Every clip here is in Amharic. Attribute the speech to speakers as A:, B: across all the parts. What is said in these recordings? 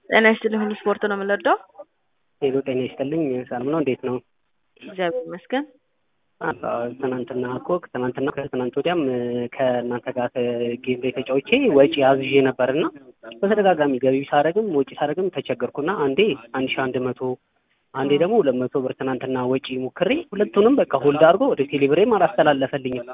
A: ጤና ይስጥልኝ ሁሉ ስፖርት ነው የምንወደው።
B: ሄሎ ጤና ይስጥልኝ ሰላም ነው እንዴት ነው?
A: እግዚአብሔር ይመስገን።
B: ትናንትና እኮ ትናንትና ከትናንት ወዲያም ከእናንተ ጋር ጌም ላይ ተጫውቼ ወጪ አዝዤ ነበርና በተደጋጋሚ ገቢ ሳረግም ወጪ ሳረግም ተቸገርኩና አንዴ አንድ ሺህ አንድ መቶ አንዴ ደግሞ ሁለት መቶ ብር ትናንትና ወጪ ሞክሬ ሁለቱንም በቃ ሆልድ አድርጎ ወደ ቴሌብሬም አላስተላለፈልኝም።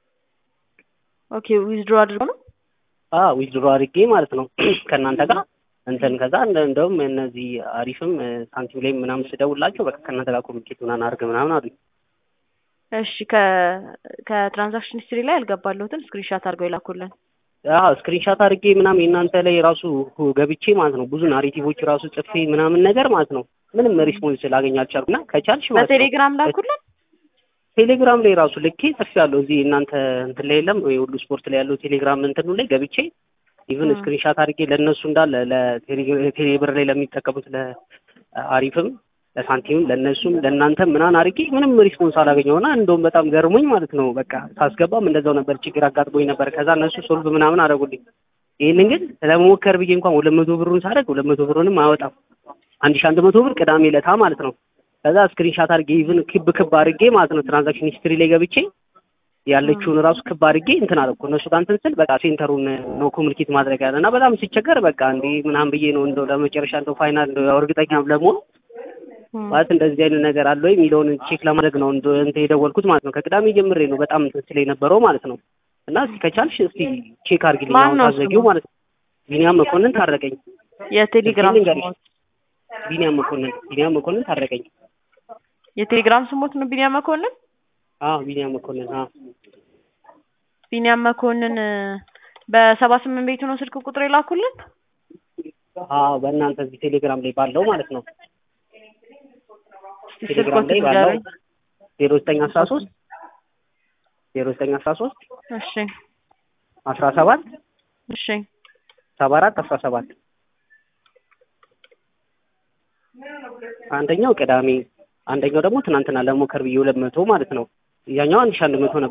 A: ኦኬ ዊዝድሮ አድርጎ ነው
B: ዊዝድሮ አድርጌ ማለት ነው ከእናንተ ጋር እንትን ከዛ እንደውም እነዚህ አሪፍም ሳንቲም ላይ ምናምን ስደውላቸው በቃ ከእናንተ ጋር ኮሚኒኬት ምናምን አድርግ ምናምን አሉኝ።
A: እሺ ከትራንዛክሽን ሂስትሪ ላይ ያልገባለሁትን ስክሪንሻት አድርገው ይላኩልን።
B: አዎ ስክሪንሻት አድርጌ ምናምን የእናንተ ላይ ራሱ ገብቼ ማለት ነው ብዙ ናሬቲቮች ራሱ ጽፌ ምናምን ነገር ማለት ነው ምንም ሪስፖንስ ላገኝ አልቻልኩም። እና ከቻልሽ ማለት ነው
A: በቴሌግራም ላኩልን።
B: ቴሌግራም ላይ ራሱ ልኬ ጽፌያለሁ። እዚህ እናንተ እንትን ላይ የለም ወይ ሁሉ ስፖርት ላይ ያለው ቴሌግራም እንትኑ ላይ ገብቼ ኢቭን ስክሪንሻት አድርጌ ለእነሱ እንዳለ ለቴሌብር ላይ ለሚጠቀሙት ለአሪፍም ለሳንቲምም ለእነሱም ለእናንተም ምናምን አድርጌ ምንም ሪስፖንስ አላገኘውና እንደውም በጣም ገርሞኝ ማለት ነው። በቃ ሳስገባም እንደዛው ነበር፣ ችግር አጋጥሞኝ ነበር። ከዛ እነሱ ሶልቭ ምናምን አደረጉልኝ። ይህንን ግን ለመሞከር ብዬ እንኳን ሁለት መቶ ብሩን ሳደርግ ሁለት መቶ ብሩንም አያወጣም። አንድ ሺህ አንድ መቶ ብር ቅዳሜ ለታ ማለት ነው። ከዛ ስክሪንሻት አድርጌ ኢቭን ክብ ክብ አድርጌ ማለት ነው ትራንዛክሽን ሂስትሪ ላይ ገብቼ ያለችውን ራሱ ክብ አድርጌ እንትን አደረኩ። እነሱ ጋር እንትን ስል በቃ ሴንተሩን ነው ኮሚኒኬት ማድረግ ያለ እና በጣም ሲቸገር በቃ እንዴ ምናምን ብዬ ነው እንደው ለመጨረሻ እንደው ፋይናል እንደው እርግጠኛ ለመሆን ማለት እንደዚህ አይነት ነገር አለ ወይ የሚለውን ቼክ ለማድረግ ነው እንትን የደወልኩት ማለት ነው። ከቅዳሜ ጀምሬ ነው በጣም እንትን ስለ የነበረው ማለት ነው። እና እስኪ ከቻልሽ እስኪ ቼክ አድርጊልኝ አሁን ታዘጊው ማለት ነው። ቢኒያም መኮንን ታረቀኝ።
A: የቴሌግራም ስሞት
B: ቢኒያም መኮንን ቢኒያም መኮንን ታረቀኝ።
A: የቴሌግራም ስሞት ነው ቢኒያም መኮንን።
B: አዎ ቢኒያም መኮንን አዎ
A: ቢኒያም መኮንን በሰባ ስምንት ቤቱ ነው ስልክ ቁጥር የላኩልን።
B: አዎ በእናንተ እዚህ ቴሌግራም ላይ ባለው ማለት ነው። ቴሌግራም ላይ ባለው ዜሮ ዘጠኝ አስራ ሶስት ዜሮ ዘጠኝ አስራ ሶስት
A: እሺ
B: አስራ ሰባት
A: እሺ
B: ሰባ አራት አስራ ሰባት አንደኛው ቅዳሜ አንደኛው ደግሞ ትናንትና ለሞከር ብዬ ሁለት መቶ ማለት ነው። ያኛው አንድ ሺህ አንድ መቶ ነበር።